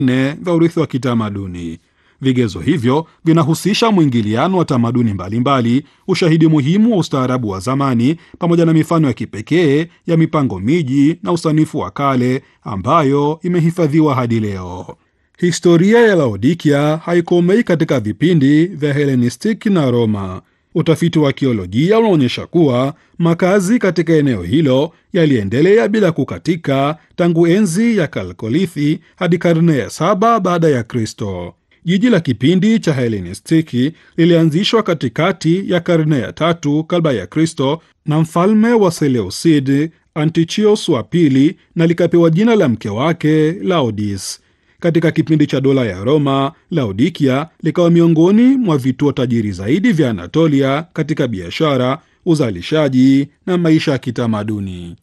nne vya urithi wa kitamaduni. Vigezo hivyo vinahusisha mwingiliano wa tamaduni mbalimbali, ushahidi muhimu wa ustaarabu wa zamani, pamoja na mifano ya kipekee ya mipango miji na usanifu wa kale ambayo imehifadhiwa hadi leo. Historia ya Laodikia haikomei katika vipindi vya Hellenistiki na Roma. Utafiti wa kiolojia unaonyesha kuwa makazi katika eneo hilo yaliendelea bila kukatika tangu enzi ya Kalkolithi hadi karne ya saba baada ya Kristo. Jiji la kipindi cha Hellenistiki lilianzishwa katikati ya karne ya tatu kabla ya Kristo na mfalme wa Seleucid Antichios wa pili, na likapewa jina la mke wake Laodis. Katika kipindi cha dola ya Roma, Laodikia likawa miongoni mwa vituo tajiri zaidi vya Anatolia katika biashara, uzalishaji na maisha ya kitamaduni.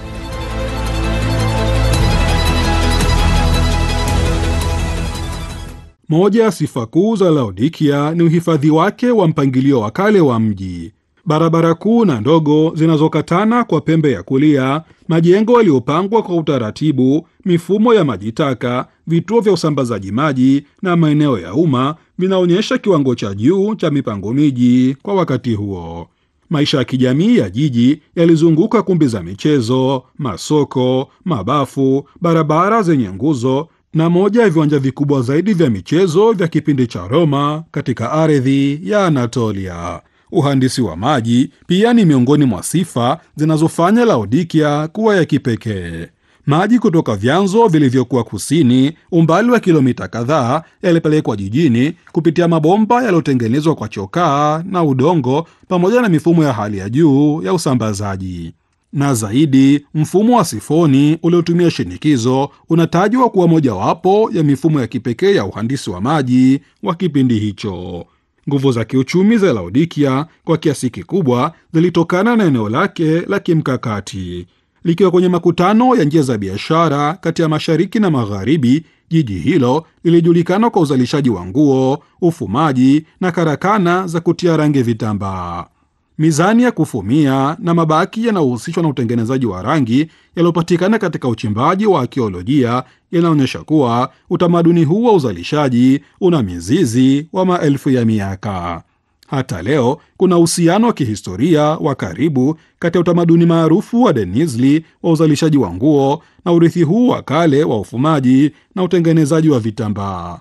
Moja ya sifa kuu za Laodikia ni uhifadhi wake wa mpangilio wa kale wa mji. Barabara kuu na ndogo zinazokatana kwa pembe ya kulia, majengo yaliyopangwa kwa utaratibu, mifumo ya maji taka, vituo vya usambazaji maji na maeneo ya umma vinaonyesha kiwango cha juu cha mipango miji kwa wakati huo. Maisha ya kijamii ya jiji yalizunguka kumbi za michezo, masoko, mabafu, barabara zenye nguzo na moja ya viwanja vikubwa zaidi vya michezo vya kipindi cha Roma katika ardhi ya Anatolia. Uhandisi wa maji pia ni miongoni mwa sifa zinazofanya Laodikia kuwa ya kipekee. Maji kutoka vyanzo vilivyokuwa kusini, umbali wa kilomita kadhaa, yalipelekwa jijini kupitia mabomba yaliyotengenezwa kwa chokaa na udongo, pamoja na mifumo ya hali ya juu ya usambazaji. Na zaidi, mfumo wa sifoni uliotumia shinikizo unatajwa kuwa mojawapo ya mifumo ya kipekee ya uhandisi wa maji wa kipindi hicho. Nguvu za kiuchumi za Laodikia kwa kiasi kikubwa zilitokana na eneo lake la kimkakati. Likiwa kwenye makutano ya njia za biashara kati ya mashariki na magharibi, jiji hilo lilijulikana kwa uzalishaji wa nguo, ufumaji na karakana za kutia rangi vitambaa. Mizani ya kufumia na mabaki yanayohusishwa na utengenezaji wa rangi yaliyopatikana katika uchimbaji wa akiolojia yanaonyesha kuwa utamaduni huu wa uzalishaji una mizizi wa maelfu ya miaka. Hata leo kuna uhusiano wa kihistoria wa karibu kati ya utamaduni maarufu wa Denizli wa uzalishaji wa nguo na urithi huu wa kale wa ufumaji na utengenezaji wa vitambaa.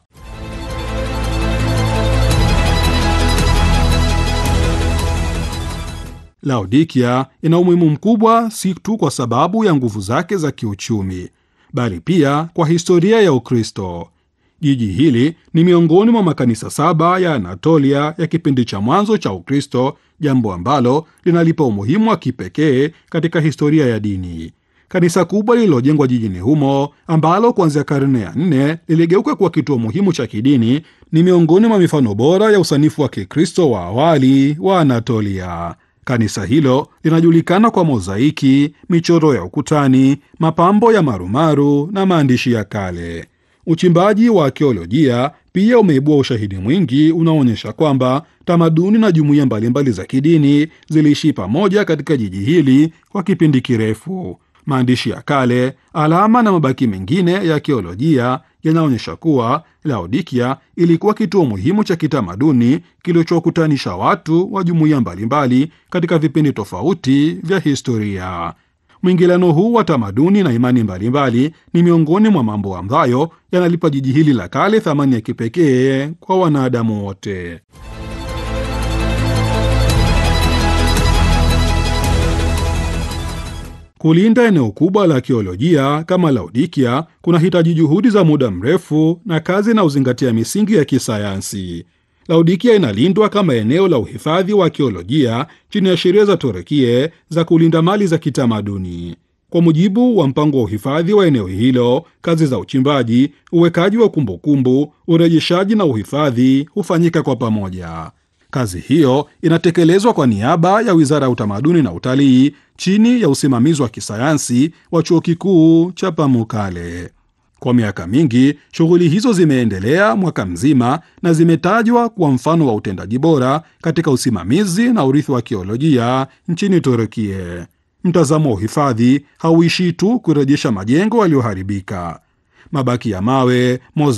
Laodikia ina umuhimu mkubwa si tu kwa sababu ya nguvu zake za kiuchumi, bali pia kwa historia ya Ukristo. Jiji hili ni miongoni mwa makanisa saba ya Anatolia ya kipindi cha mwanzo cha Ukristo, jambo ambalo linalipa umuhimu wa kipekee katika historia ya dini. Kanisa kubwa lililojengwa jijini humo ambalo kuanzia karne ya nne liligeuka kuwa kituo muhimu cha kidini ni miongoni mwa mifano bora ya usanifu wa Kikristo wa awali wa Anatolia. Kanisa hilo linajulikana kwa mozaiki, michoro ya ukutani, mapambo ya marumaru na maandishi ya kale. Uchimbaji wa akiolojia pia umeibua ushahidi mwingi unaoonyesha kwamba tamaduni na jumuiya mbalimbali za kidini ziliishi pamoja katika jiji hili kwa kipindi kirefu. Maandishi ya kale, alama na mabaki mengine ya akiolojia yanaonyesha kuwa Laodikia ilikuwa kituo muhimu cha kitamaduni kilichokutanisha watu wa jumuiya mbalimbali katika vipindi tofauti vya historia. Mwingiliano huu wa tamaduni na imani mbalimbali ni miongoni mwa mambo ambayo yanalipa jiji hili la kale thamani ya kipekee kwa wanadamu wote. Kulinda eneo kubwa la akiolojia kama Laodikia kunahitaji juhudi za muda mrefu na kazi na uzingatia misingi ya kisayansi. Laodikia inalindwa kama eneo la uhifadhi wa akiolojia chini ya sheria za Torekie za kulinda mali za kitamaduni. Kwa mujibu wa mpango wa uhifadhi wa eneo hilo, kazi za uchimbaji, uwekaji wa kumbukumbu, urejeshaji na uhifadhi hufanyika kwa pamoja. Kazi hiyo inatekelezwa kwa niaba ya Wizara ya Utamaduni na Utalii chini ya usimamizi wa kisayansi wa Chuo Kikuu cha Pamukkale. Kwa miaka mingi, shughuli hizo zimeendelea mwaka mzima na zimetajwa kuwa mfano wa utendaji bora katika usimamizi na urithi wa akiolojia nchini Turukia. Mtazamo wa uhifadhi hauishii tu kurejesha majengo yaliyoharibika. Mabaki ya mawe, moza